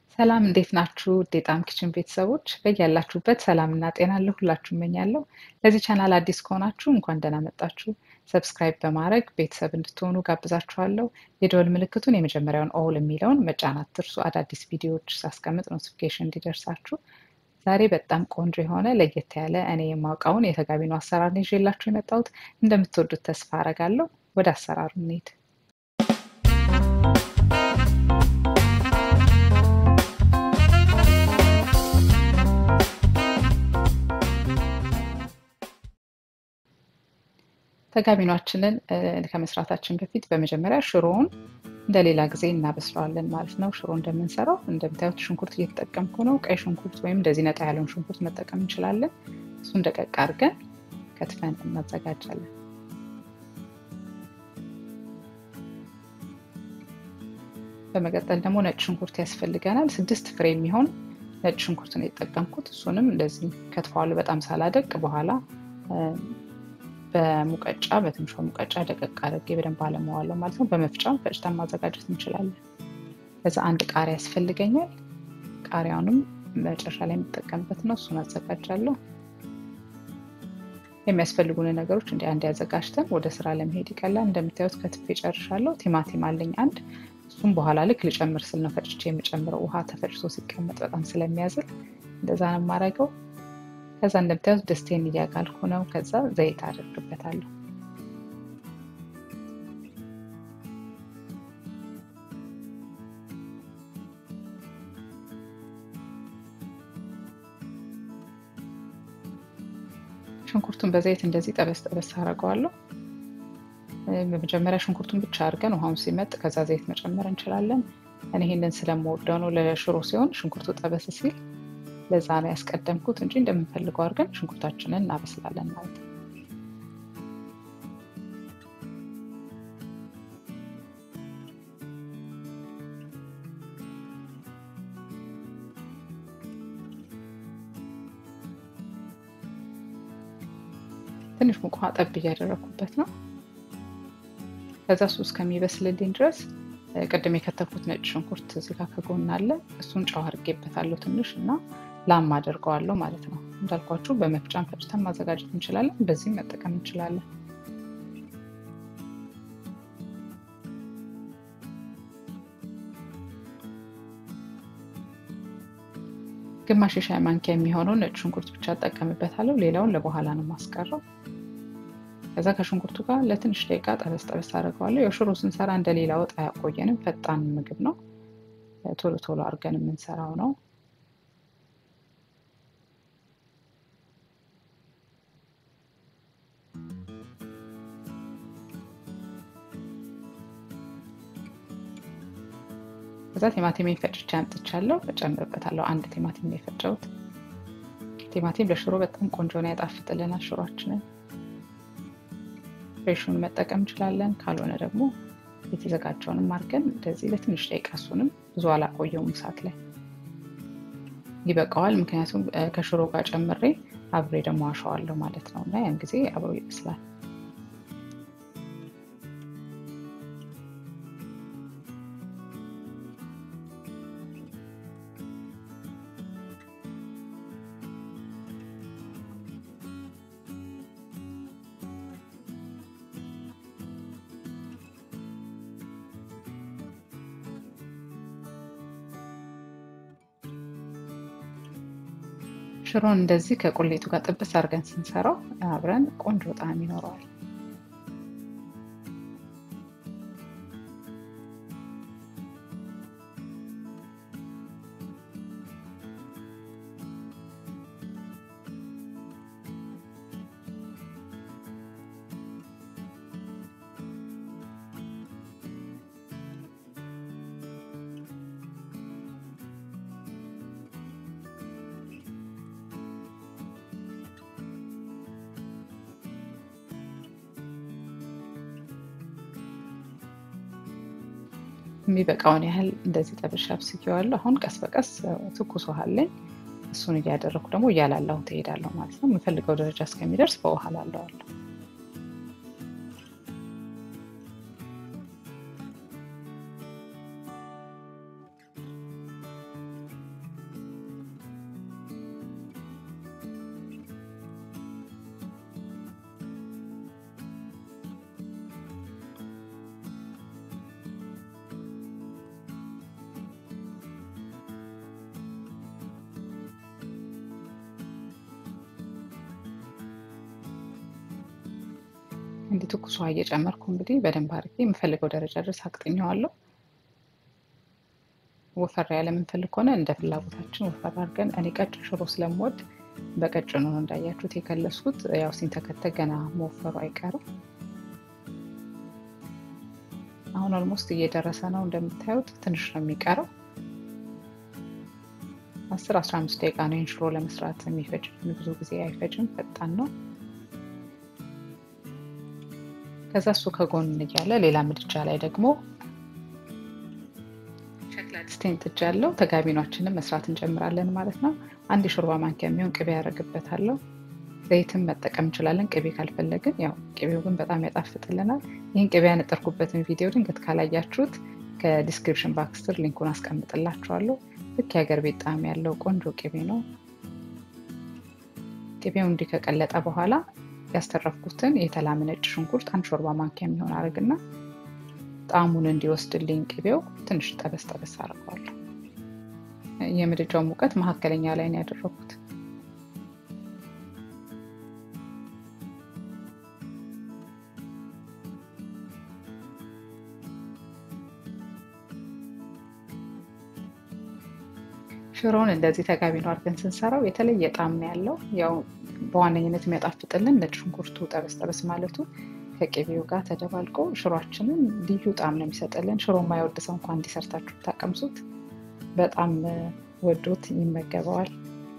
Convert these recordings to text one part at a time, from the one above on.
ሰላም እንዴት ናችሁ? ውድ የጣዕም ኪችን ቤተሰቦች በያላችሁበት ሰላምና ጤና ለሁላችሁ እመኛለሁ። ለዚህ ቻናል አዲስ ከሆናችሁ እንኳን ደህና መጣችሁ። ሰብስክራይብ በማድረግ ቤተሰብ እንድትሆኑ ጋብዛችኋለሁ። የደወል ምልክቱን የመጀመሪያውን ኦል የሚለውን መጫን አትርሱ። አዳዲስ ቪዲዮዎች ሳስቀምጥ ኖቲፊኬሽን እንዲደርሳችሁ። ዛሬ በጣም ቆንጆ የሆነ ለየት ያለ እኔ የማውቀውን የተጋቢኖ አሰራር ነው ይዤላችሁ የመጣሁት። እንደምትወዱት ተስፋ አረጋለሁ። ወደ አሰራሩ እንሂድ። ተጋቢኗችንን ከመስራታችን በፊት በመጀመሪያ ሽሮውን እንደሌላ ጊዜ እናበስለዋለን ማለት ነው። ሽሮ እንደምንሰራው እንደምታዩት ሽንኩርት እየተጠቀምኩ ነው። ቀይ ሽንኩርት ወይም እንደዚህ ነጣ ያለውን ሽንኩርት መጠቀም እንችላለን። እሱን ደቀቅ አድርገን ከትፈን እናዘጋጃለን። በመቀጠል ደግሞ ነጭ ሽንኩርት ያስፈልገናል። ስድስት ፍሬ የሚሆን ነጭ ሽንኩርት ነው የተጠቀምኩት። እሱንም እንደዚህ ከትፈዋለሁ በጣም ሳላደቅ በኋላ በሙቀጫ በትንሿ ሙቀጫ ደቀቅ አድርጌ በደንብ አለመዋለሁ ማለት ነው። በመፍጫም ፈጭተን ማዘጋጀት እንችላለን። ከዛ አንድ ቃሪያ ያስፈልገኛል። ቃሪያውንም መጨረሻ ላይ የምጠቀምበት ነው። እሱን አዘጋጃለሁ። የሚያስፈልጉን ነገሮች እንዲ አንድ ያዘጋጅተን ወደ ስራ ለመሄድ ይቀላል። እንደምታዩት ከትፌ ጨርሻለሁ። ቲማቲም አለኝ አንድ። እሱም በኋላ ልክ ልጨምር ስል ነው ፈጭቼ የምጨምረው። ውሃ ተፈጭቶ ሲቀመጥ በጣም ስለሚያዝል እንደዛ ነው የማደርገው። ከዛ እንደምታዩት ድስቴን እያጋልኩ ነው። ከዛ ዘይት አደርግበታለሁ። ሽንኩርቱን በዘይት እንደዚህ ጠበስ ጠበስ አደርገዋለሁ። በመጀመሪያ ሽንኩርቱን ብቻ አድርገን ውሃውን ሲመጥ ከዛ ዘይት መጨመር እንችላለን። እኔ ይህንን ስለምወደው ነው። ለሽሮ ሲሆን ሽንኩርቱ ጠበስ ሲል ለዛ ነው ያስቀደምኩት እንጂ እንደምንፈልገው አድርገን ሽንኩርታችንን እናበስላለን ማለት ነው። ትንሽ ሙቅ ውሃ ጠብ እያደረኩበት ነው። ከዛ እሱ እስከሚበስልልኝ ድረስ ቅድም የከተፍኩት ነጭ ሽንኩርት እዚህ ጋር ከጎን አለ። እሱን ጨው አድርጌበታለሁ ትንሽ እና ላም አድርገዋለሁ ማለት ነው። እንዳልኳችሁ በመፍጫን ፈጭተን ማዘጋጀት እንችላለን። በዚህም መጠቀም እንችላለን። ግማሽ የሻይ ማንኪያ የሚሆነው ነጭ ሽንኩርት ብቻ እጠቀምበታለሁ። ሌላውን ለበኋላ ነው ማስቀረው። ከዛ ከሽንኩርቱ ጋር ለትንሽ ደቂቃ ጠበስ ጠበስ አድርገዋለሁ። የሽሮ ስንሰራ እንደሌላ ወጥ አያቆየንም። ፈጣን ምግብ ነው። ቶሎ ቶሎ አድርገን የምንሰራው ነው። ከዛ ቲማቲም ፈጭቼ አምጥቻለሁ። እጨምርበታለሁ። አንድ ቲማቲም ነው የፈጨሁት። ቲማቲም ለሽሮ በጣም ቆንጆ ነው፣ ያጣፍጥልናል ሽሮአችንን። ፍሬሹን መጠቀም እንችላለን። ካልሆነ ደግሞ የተዘጋጀውንም አድርገን እንደዚህ ለትንሽ ደቂቃ እሱንም ብዙ አላቆየውም እሳት ላይ ይበቃዋል። ምክንያቱም ከሽሮ ጋር ጨምሬ አብሬ ደግሞ አሸዋለሁ ማለት ነው እና ያን ጊዜ አብሮ ይበስላል። ሽሮን እንደዚህ ከቁሌቱ ጋር ጥብስ አድርገን ስንሰራው አብረን ቆንጆ ጣዕም ይኖረዋል። የሚበቃውን ያህል እንደዚህ ጠብሼ አብስዬዋለሁ። አሁን ቀስ በቀስ ትኩስ ውሃ አለኝ። እሱን እያደረኩ ደግሞ እያላላሁ ትሄዳለሁ ማለት ነው። የምፈልገው ደረጃ እስከሚደርስ በውሃ ላለዋለሁ። እንዲህ ትኩስ ውሃ እየጨመርኩ እንግዲህ በደንብ አድርጌ የምፈልገው ደረጃ ድረስ አቅጥኘዋለሁ። ወፈር ያለ የምንፈልግ ከሆነ እንደ ፍላጎታችን ወፈር አድርገን፣ እኔ ቀጭን ሽሮ ስለምወድ በቀጭኑ ነው እንዳያችሁት የከለስኩት። ያው ሲንተከተክ ገና መወፈሩ አይቀርም። አሁን ኦልሞስት እየደረሰ ነው እንደምታዩት፣ ትንሽ ነው የሚቀረው። አስር አስራ አምስት ደቂቃ ነው ይህን ሽሮ ለመስራት የሚፈጅ፣ ብዙ ጊዜ አይፈጅም፣ ፈጣን ነው። ከዛ እሱ ከጎን እያለ ሌላ ምድጃ ላይ ደግሞ ሸክላ ድስቴን ጥጃለሁ። ተጋቢኗችንን መስራት እንጀምራለን ማለት ነው። አንድ የሾርባ ማንኪያ የሚሆን ቅቤ ያደርግበታለሁ። ዘይትም መጠቀም እንችላለን ቅቤ ካልፈለግን። ያው ቅቤው ግን በጣም ያጣፍጥልናል። ይህን ቅቤ ያነጠርኩበትን ቪዲዮ ድንገት ካላያችሁት ከዲስክሪፕሽን ባክስ ስር ሊንኩን አስቀምጥላችኋለሁ። ልክ የሀገር ቤት ጣዕም ያለው ቆንጆ ቅቤ ነው። ቅቤው እንዲህ ከቀለጠ በኋላ ያስተረፍኩትን የተላመ ነጭ ሽንኩርት አንድ ሾርባ ማንኪያ የሚሆን አድርግና ጣዕሙን እንዲወስድልኝ ቅቤው ትንሽ ጠበስ ጠበስ አድርገዋለሁ። የምድጃው ሙቀት መካከለኛ ላይ ነው ያደረኩት። ሽሮውን እንደዚህ ተጋቢኖ አድርገን ስንሰራው የተለየ ጣዕም ነው ያለው። ያው በዋነኝነት የሚያጣፍጥልን ነጭ ሽንኩርቱ ጠበስ ጠበስ ማለቱ ከቅቤው ጋር ተደባልቆ ሽሯችንን ልዩ ጣዕም ነው የሚሰጥልን። ሽሮ የማይወድ ሰው እንኳን እንዲሰርታችሁ ታቀምሱት፣ በጣም ወዶት ይመገበዋል።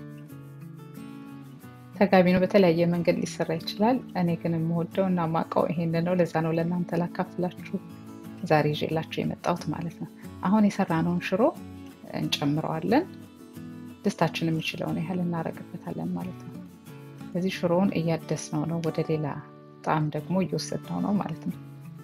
ተጋቢኖ በተለያየ መንገድ ሊሰራ ይችላል። እኔ ግን የምወደው እና ማውቀው ይሄን ነው። ለዛ ነው ለእናንተ ላካፍላችሁ ዛሬ ይዤላችሁ የመጣሁት ማለት ነው። አሁን የሰራነውን ሽሮ እንጨምረዋለን። ድስታችን የሚችለውን ያህል እናደርግበታለን ማለት ነው። ስለዚህ ሽሮውን እያደስነው ነው፣ ወደ ሌላ ጣዕም ደግሞ እየወሰድነው ነው ማለት ነው።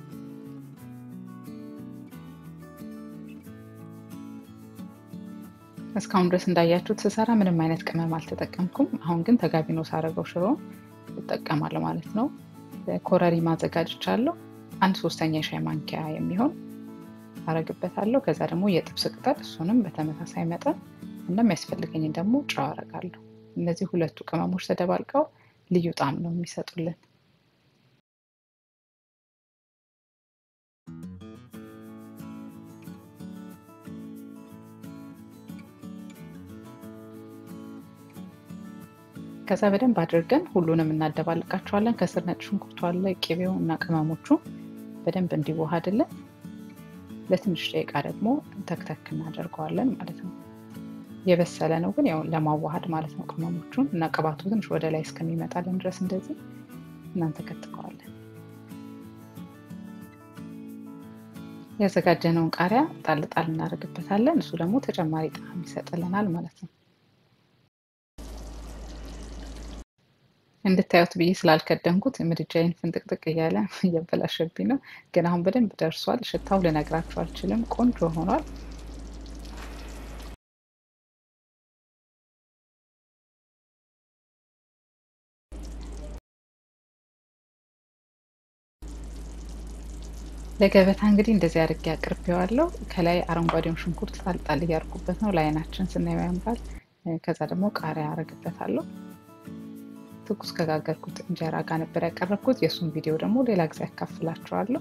እስካሁን ድረስ እንዳያችሁት ስሰራ ምንም አይነት ቅመም አልተጠቀምኩም። አሁን ግን ተጋቢኖ ሳረገው ሽሮ እጠቀማለሁ ማለት ነው። ኮረሪማ አዘጋጅቻለሁ። አንድ ሶስተኛ የሻይ ማንኪያ የሚሆን አረግበታለሁ። ከዛ ደግሞ የጥብስ ቅጠል እሱንም በተመሳሳይ መጠን እንደሚያስፈልገኝን ደግሞ ጨው አረጋለሁ። እነዚህ ሁለቱ ቅመሞች ተደባልቀው ልዩ ጣዕም ነው የሚሰጡልን። ከዛ በደንብ አድርገን ሁሉንም እናደባልቃቸዋለን። ከስር ነጭ ሽንኩርቱ አለ፣ ቅቤው እና ቅመሞቹ በደንብ እንዲዋሃድልን ለትንሽ ደቂቃ ደግሞ ተክተክ እናደርገዋለን ማለት ነው። የበሰለ ነው ግን ያው ለማዋሃድ ማለት ነው። ቅመሞቹን እና ቅባቱ ትንሽ ወደ ላይ እስከሚመጣልን ድረስ እንደዚህ እናንተከትከዋለን። ያዘጋጀነውን ቃሪያ ጣል ጣል እናደርግበታለን። እሱ ደግሞ ተጨማሪ ጣዕም ይሰጥልናል ማለት ነው። እንድታዩት ብዬ ስላልከደንኩት ምድጃዬን ፍንጥቅጥቅ እያለ እያበላሸብኝ ነው። ግን አሁን በደንብ ደርሷል። ሽታው ልነግራችሁ አልችልም። ቆንጆ ሆኗል። ለገበታ እንግዲህ እንደዚህ አድርጌ አቅርቤዋለሁ። ከላይ አረንጓዴውን ሽንኩርት ጣልጣል እያደረኩበት ነው ለአይናችን ስናየው ያምራል። ከዛ ደግሞ ቃሪያ አረግበታለሁ። ትኩስ ከጋገርኩት እንጀራ ጋር ነበር ያቀረብኩት። የእሱን ቪዲዮ ደግሞ ሌላ ጊዜ ያካፍላችኋለሁ።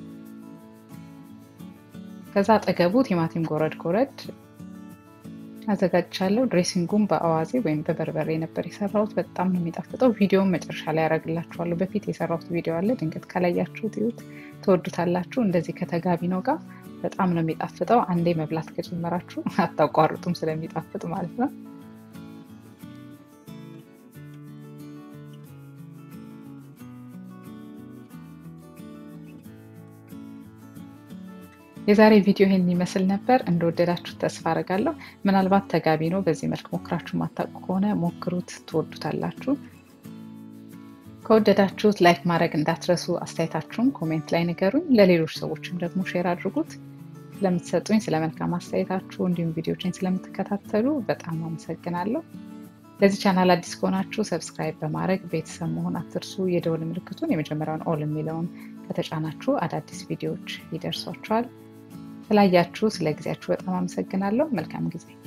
ከዛ አጠገቡ ቲማቲም ጎረድ ጎረድ አዘጋጅቻለሁ። ድሬሲንጉም በአዋዜ ወይም በበርበሬ ነበር የሰራሁት። በጣም ነው የሚጣፍጠው። ቪዲዮውን መጨረሻ ላይ ያደርግላችኋለሁ። በፊት የሰራሁት ቪዲዮ አለ፣ ድንገት ካላያችሁት ይዩት፣ ትወዱታላችሁ። እንደዚህ ከተጋቢ ነው ጋር በጣም ነው የሚጣፍጠው። አንዴ መብላት ከጀመራችሁ አታቋርጡም፣ ስለሚጣፍጥ ማለት ነው። የዛሬ ቪዲዮ ይሄን ይመስል ነበር። እንደወደዳችሁ ተስፋ አደርጋለሁ። ምናልባት ተጋቢ ነው በዚህ መልክ ሞክራችሁ ማታውቁ ከሆነ ሞክሩት፣ ትወዱታላችሁ። ከወደዳችሁት ላይክ ማድረግ እንዳትረሱ። አስተያየታችሁን ኮሜንት ላይ ንገሩኝ። ለሌሎች ሰዎችም ደግሞ ሼር አድርጉት። ስለምትሰጡኝ ስለ መልካም አስተያየታችሁ እንዲሁም ቪዲዮችን ስለምትከታተሉ በጣም አመሰግናለሁ። ለዚህ ቻናል አዲስ ከሆናችሁ ሰብስክራይብ በማድረግ ቤተሰብ መሆን አትርሱ። የደወል ምልክቱን የመጀመሪያውን ኦል የሚለውን ከተጫናችሁ አዳዲስ ቪዲዮዎች ይደርሷችኋል። ስላያችሁ ስለ ጊዜያችሁ በጣም አመሰግናለሁ። መልካም ጊዜ